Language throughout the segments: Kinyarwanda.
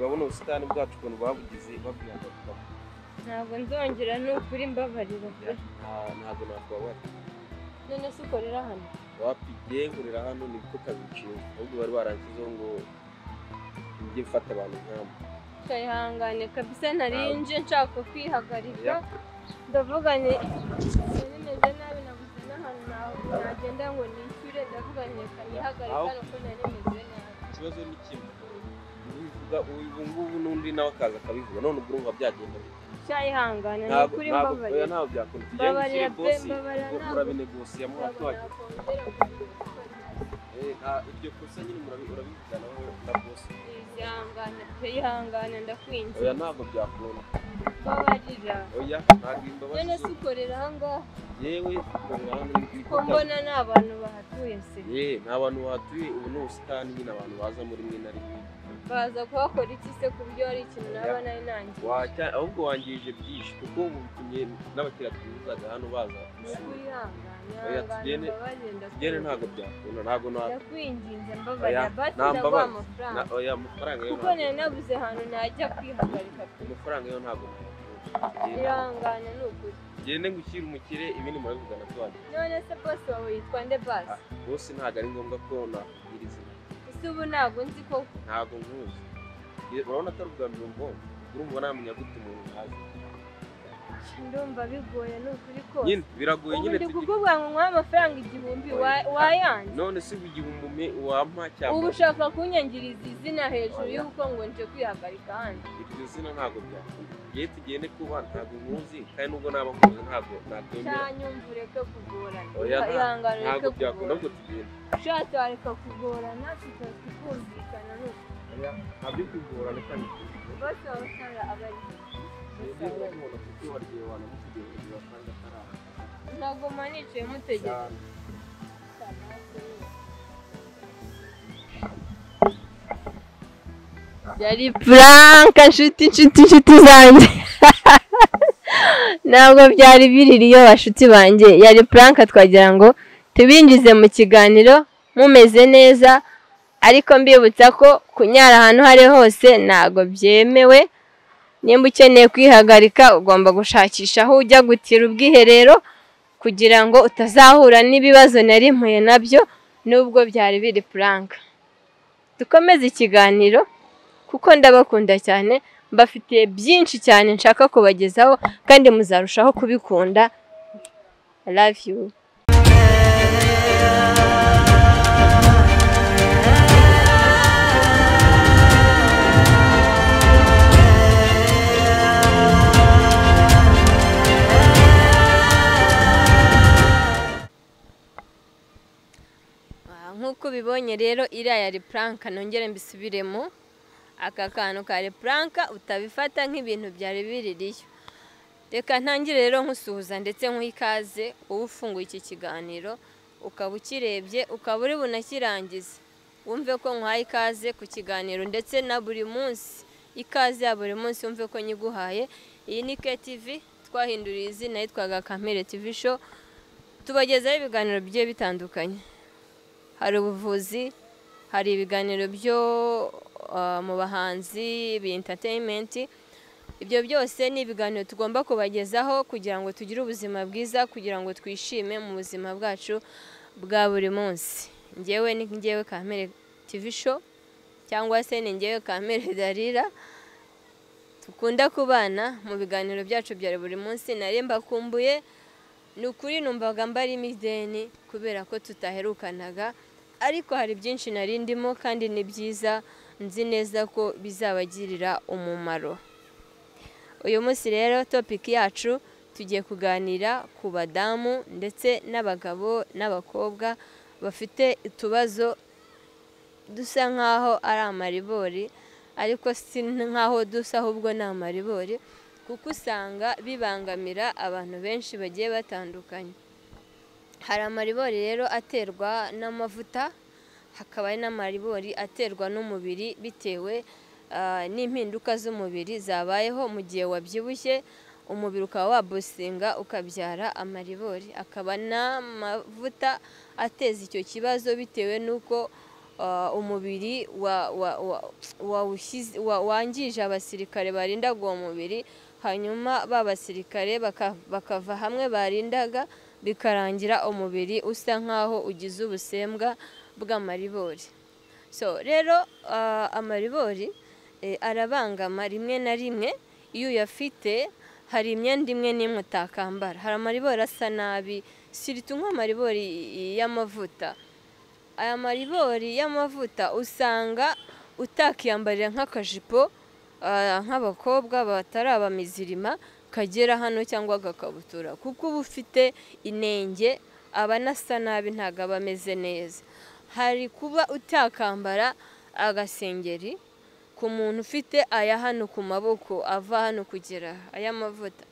ubusitani bwacu ukuntu babugize babwihagarikaho ntabwo nzongera ni ukuri mbabarira pe. ntabwo nakubabara none se ukorera hano wapigiye nkorera hano ni kuko kabiciwe ahubwo bari baranshyizeho ngo njye mfata abantu nkabo kayihangane kabisa narinje nshaka kwihagarika Yeah. ndavuga ni ubu meze nabi nabuze n'ahantu na- nagenda ngo nishyure ndavuga reka nihagarike Aho- hano ko nari meze nabi ikibazo ni kimwe ubivuga ubu ngubu n'undi nawe akaza akabivuga none ubwo urumva byagenda bite cyayihangana ni ntabwo ukuri ntabwo oya, mbabarira ntabwo byakunda Mbabarira tugendekeye pe, bosi mbabarira, ubwo ntabwo- murabinegosia Ntabwo mwatora nakongera kubikorera. Eh, nta- iryo kosa nyine murabi- urabivugana wowe na bosi ihangane pe ihangane oya ndakwinjiza ntabwo byakunda mbabarira oya ntabwo imbabazi none se zo- ukorera ahangaha yewe ukorera hano ni- ni ko kukazi. mbona ni abantu bahatuye se Ye, ni abantu batuye ubu ni ubusitani nyine abantu baza muri rimwe na rimwe baza kuhakora iki se ku buryo hari ikintu naba nari nangiye Wacya- ahubwo wangije byinshi kuko ubu bitumye n'abakiratuzaga hano baza gusura wihangane Oya, tugende- ihangane mbabarira Tugere ndakwinjiza ntabwo byakunda ntabwo na ndakwinginze Oya, mbabarira bati nta ndaguha mbabazi. amafaranga na- oya amafaranga yo kuko ntabwo nari nabuze ahantu najya kwihagarika pe amafaranga yo ntabwo nayakunda. ihangane ni ukuri Gende ngushyire umukire ibindi murabivugana tuwajya none se bose wawe yitwa nde basi bose ntabwo ari ngombwa ko nakubwira izina ese ubu ntabwo nzi ko ntabwo nkuzi Ye- urabona atari ubwa mbere umbonye urumva namenya gute umuntu ntazi ndumva bigoye ni ukuri kose nyine biragoye ubu nyine ndi tugira- kukuvuga ngo nk'uha amafaranga igihumbi wa- wayanze none se ubu igihumbi ume- wampa ubu cyangwa ushaka kunyangiriza izina hejuru y'uko ngo nje kwihagarika handi iryo zina ntabwo byakunda igihe tugende kuba ntabwo nkuzi kandi nubwo naba nkuzi ntabwo nakwemera cyanyumva ureke kugorana Oya, nta- ihangane ntabwo ureke byakunda ngo kugorana tugende ushatse wareka kugorana tukumvikana ni uko ntabyo kugorana kandi bose baba usanga aba ari bose baba ari- nzaguma nicaye mutegereje yari Frank inshuti inshuti inshuti zanjye ntabwo byari biriri iyo bashuti banjye yari Frank twagira ngo tubinjize mu kiganiro mumeze neza ariko mbibutsa ko kunyara ahantu aho ari ho hose ntabwo byemewe nimba ukeneye kwihagarika ugomba gushakisha aho ujya gutira ubwiherero kugira ngo utazahura n'ibibazo nari mpuye nabyo nubwo byari biri Frank dukomeze ikiganiro kuko ndabakunda cyane mbafitiye byinshi cyane nshaka kubagezaho kandi muzarushaho kubikunda love you nk'uko ubibonye rero iriya ya repuranka nongere mbisubiremo aka kantu ka repuranka utabifata nk'ibintu byari biririyo reka ntangire rero nkusuhuza ndetse nk'ikaze wowe ufunguye iki kiganiro ukaba ukirebye ukaba uri bunakirangize wumve ko nkuhaye ikaze ku kiganiro ndetse na buri munsi ikaze ya buri munsi wumve ko nyiguhaye iyi ni KTV twahinduriye izina yitwaga Kamere TV show tubagezaho ibiganiro bigiye bitandukanye hari ubuvuzi hari ibiganiro byo uh, mu bahanzi bi entertainment ibyo byose ni ibiganiro tugomba kubagezaho kugira ngo tugire ubuzima bwiza kugira ngo twishime mu buzima bwacu bwa buri munsi ngewe ni ngewe kamere tv show cyangwa se ni ngewe kamere darira dukunda kubana mu biganiro byacu bya buri munsi nari mbakumbuye ni ukuri numvaga mbarimo ideni kubera ko tutaherukanaga ariko hari byinshi nari ndimo kandi ni byiza nzi neza ko bizabagirira umumaro uyu munsi rero topiki yacu tugiye kuganira ku badamu ndetse n'abagabo n'abakobwa bafite utubazo dusa nk'aho ari amaribori ariko si nk'aho dusa ahubwo ni amaribori kuko usanga bibangamira abantu benshi bagiye batandukanye hari amaribori rero aterwa n'amavuta hakaba hari n'amaribori aterwa n'umubiri bitewe ah, n'impinduka z'umubiri zabayeho mu gihe wabyibushye umubiri ukaba wabusinga ukabyara amaribori akaba n'amavuta ateza icyo kibazo bitewe n'uko ah, umubiri wa- wa- wa- wawushyize- wa- wangije abasirikare barindaga uwo mubiri hanyuma ba basirikare baka- bakava hamwe barindaga bikarangira umubiri usa nk'aho ugize ubusembwa bw'amaribori so rero ah, amaribori eh, arabangama rimwe na rimwe iyo uyafite hari imyenda imwe n'imwe utakambara hari amaribori asa nabi siritu nk'amaribori y'amavuta aya maribori y'amavuta usanga utakiyambarira nk'akajipo ah, nk'abakobwa batari abamizirima kagera hano cyangwa agakabutura kuko uba ufite inenge aba anasa nabi ntabwo aba ameze neza hari kuba utakambara agasengeri ku muntu ufite aya hano ku maboko ava hano kugera aha, aya mavuta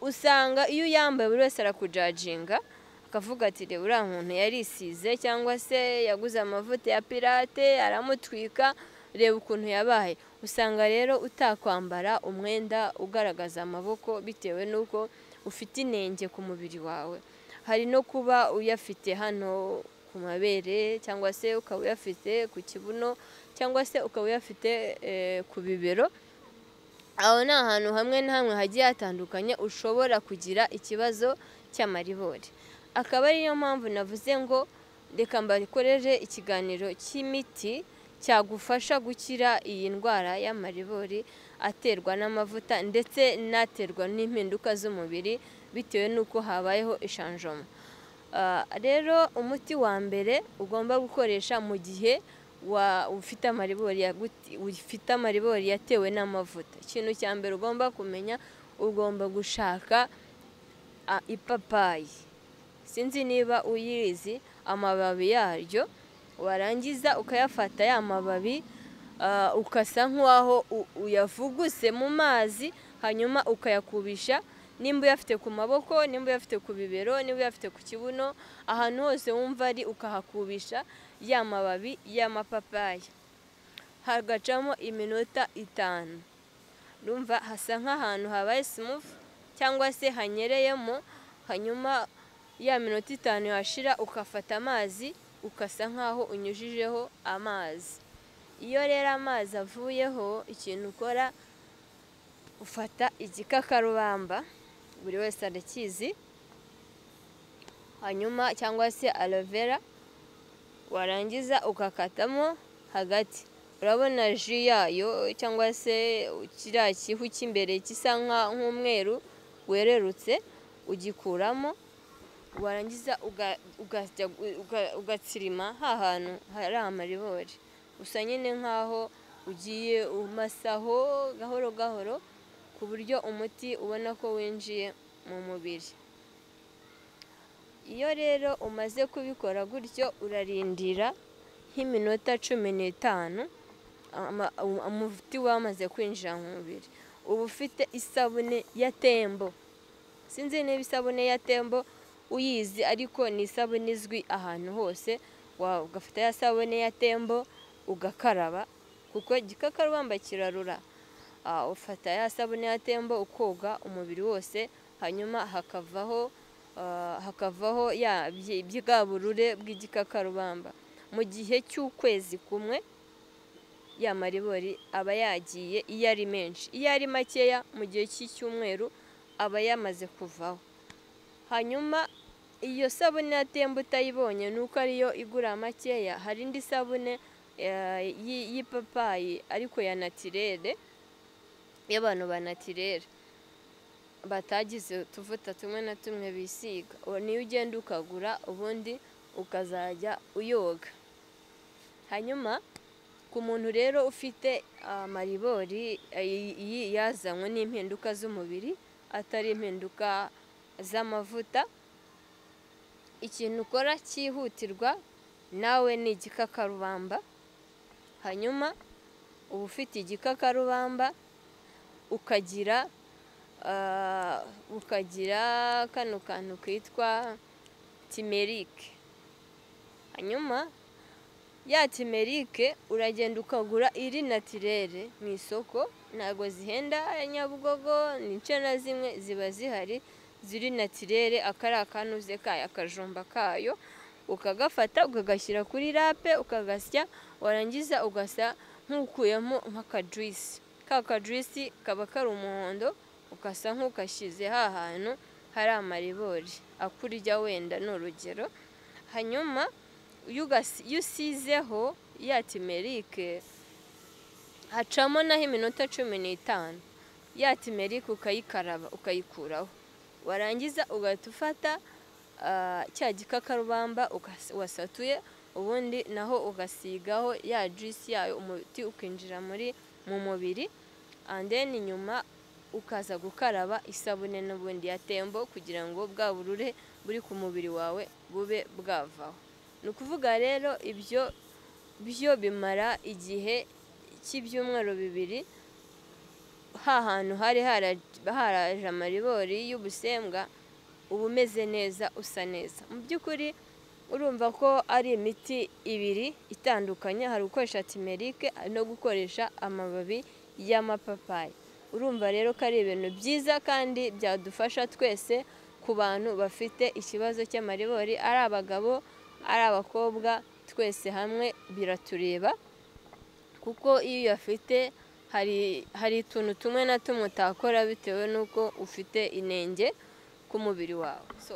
usanga iyo uyambaye buri wese arakujajinga akavuga ati reba uriya muntu yarisize cyangwa se yaguze amavuta ya pirate aramutwika reba ukuntu yabaye usanga rero utakwambara umwenda ugaragaza amaboko bitewe n'uko ufite inenge ku mubiri wawe hari no kuba uyafite hano ku mabere cyangwa se ukaba uyafite ku kibuno cyangwa se ukaba uyafite eh, ku bibero aho ni ahantu hamwe na hamwe hagiye hatandukanye ushobora kugira ikibazo cy'amaribori akaba ariyo mpamvu navuze ngo reka mbakoreje ikiganiro cy'imiti cyagufasha gukira iyi ndwara y'amaribori aterwa n'amavuta ndetse n'aterwa n'impinduka z'umubiri bitewe n'uko habayeho ishanjoma Ah, rero umuti wa mbere ugomba gukoresha mu gihe wa- ufite amaribori yaguti- ufite amaribori yatewe n'amavuta ikintu cya mbere ugomba kumenya ugomba gushaka ah, ipapayi sinzi niba uyirizi amababi yaryo warangiza ukayafata ya mababi ah, ukasa nk'uwaho u- uyavuguse mu mazi hanyuma ukayakubisha nimba uyafite ku maboko nimba uyafite ku bibero nimba uyafite ku kibuno ahantu hose wumva ari ukahakubisha ya mababi y'amapapayi hagacamo iminota itanu urumva hasa nk'ahantu habaye simufu cyangwa se hanyereyemo hanyuma ya minota itanu yashira ugafata amazi ukasa nk'aho unyujijeho amazi iyo rero amazi avuyeho ikintu ukora ufata igikakarubamba buri wese arakizi hanyuma cyangwa se aloe vera warangiza ugakatamo hagati urabona ji yayo cyangwa se kiriya kihu cy'imbere gisa nka- nk'umweru wererutse ugikuramo warangiza uga- ugasya- uga- ugatsirima ha hantu hari amaribori usa nyine nk'aho ugiye umasaho gahoro gahoro ku buryo umuti ubona ko winjiye mu mubiri iyo rero umaze kubikora gutyo urarindira nk'iminota cumi n'itanu ama- um- umuti wamaze kwinjira mu mubiri uba ufite isabune ya tembo sinzi niba isabune ya tembo uyizi ariko ni isabune izwi ahantu hose wa- ugafata ya sabune ya tembo ugakaraba kuko igikakarubamba kirarura Ah, ufata ya sabune ya tembo ukoga umubiri wose hanyuma hakavaho ah, hakavaho ya byi- bwa burure bw'igikakarubamba mu gihe cy'ukwezi kumwe ya maribori aba yagiye iyo ari menshi iyo ari makeya mu gihe cy'icyumweru aba yamaze kuvaho hanyuma iyo sabune ya tembo utayibonye ni uko ariyo igura makeya hari indi sabune eh, y'i- y'ipapayi ariko ya natirere y'abantu ba natirere batagize utuvuta tumwe na tumwe bisiga uwo niyo ugenda ukagura ubundi ukazajya uyoga hanyuma ku muntu rero ufite amaribori yazanywe n'impinduka z'umubiri atari impinduka z'amavuta ikintu ukora cyihutirwa nawe ni igikakarubamba hanyuma uba ufite igikakarubamba ukagira ah, ukagira kano kantu kitwa timerike hanyuma ya timerike uragenda ukagura iri natirere mu isoko ntabwo zihenda ya nyabugogo ni ince na zimwe ziba zihari ziri natirere akari akanuze kayo akajumba kayo ukagafata ukagashyira kuri rape ukagasya warangiza ugasa nk'ukuyemo nk'akajwisi ka kajwisi kaba kari umuhondo ugasa nk'ugashyize ha hantu hari amaribori akurya wenda ni urugero hanyuma iyo ugasi- iyo usizeho ya timerike hacamo naho iminota cumi n'itanu ya timerike ukayikaraba ukayikuraho warangiza ugahita ufata ah, cya gikakarubamba ugas- wasatuye ubundi naho ugasigaho ya juice yayo umuti ukinjira muri mu mubiri and then nyuma ukaza gukaraba isabune n'ubundi ya tembo kugira ngo bwa burure buri ku mubiri wawe bube bwavaho ni ukuvuga rero ibyo byo bimara igihe cy'ibyumweru bibiri ha hantu hari hara- haraje amaribori y'ubusembwa uba umeze neza usa neza mu by'ukuri urumva ko ari imiti ibiri itandukanye hari ukoresha timerike hari no gukoresha amababi y'amapapayi urumva rero ko ari ibintu byiza kandi byadufasha twese ku bantu bafite ikibazo cy'amaribori ari abagabo ari abakobwa twese hamwe biratureba kuko iyo uyafite hari hari utuntu tumwe na tumwe utakora bitewe n'uko ufite inenge ku mubiri wawe so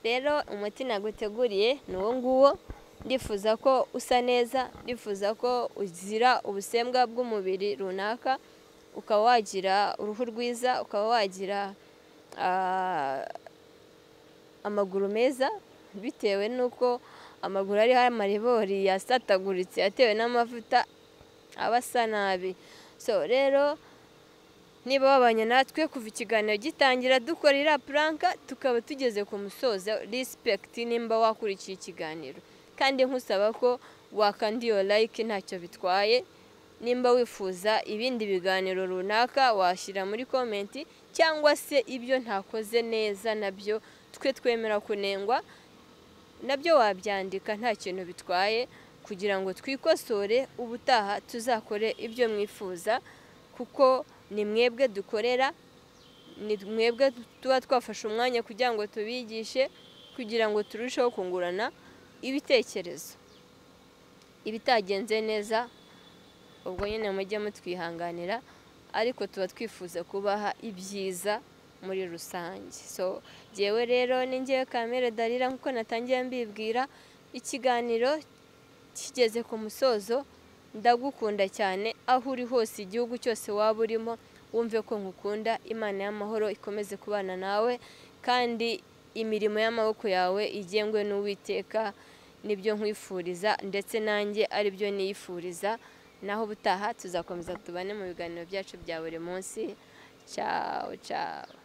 rero umuti naguteguriye ni uwo nguwo ndifuza ko usa neza ndifuza ko uzira ubusembwa bw'umubiri runaka ukaba wagira uruhu rwiza ukaba wagira ah, amaguru meza bitewe n'uko amaguru ariho amaribori yasataguritse yatewe n'amavuta aba asa nabi so rero niba wabanye natwe kuva ikiganiro gitangira dukora iriya puranka tukaba tugeze ku musozo rispegiti nimba wakurikiye ikiganiro kandi nkusaba ko wakanda iyo like ntacyo bitwaye nimba wifuza ibindi biganiro runaka washyira muri komenti cyangwa se ibyo ntakoze neza nabyo twe twemera kunengwa nabyo wabyandika nta kintu bitwaye kugira ngo twikosore ubutaha tuzakore ibyo mwifuza kuko ni mwebwe dukorera ni mwebwe tuba twafashe umwanya kugira ngo tubigishe kugira ngo turusheho kungurana ibitekerezo ibitagenze neza ubwo nyine mujye mutwihanganira ariko tuba twifuza kubaha ibyiza muri rusange so jyewe rero ni njyewe kamere darira nk'uko natangiye mbibwira ikiganiro kigeze ku musozo ndagukunda cyane aho uri hose igihugu cyose waba urimo wumve ko nkukunda imana y'amahoro ikomeze kubana nawe kandi imirimo y'amaboko yawe igengwe n'uwiteka nibyo nkwifuriza ndetse nanjye aribyo niyifuriza naho ubutaha tuzakomeza tubane mu biganiro byacu bya buri munsi cyawe cyawe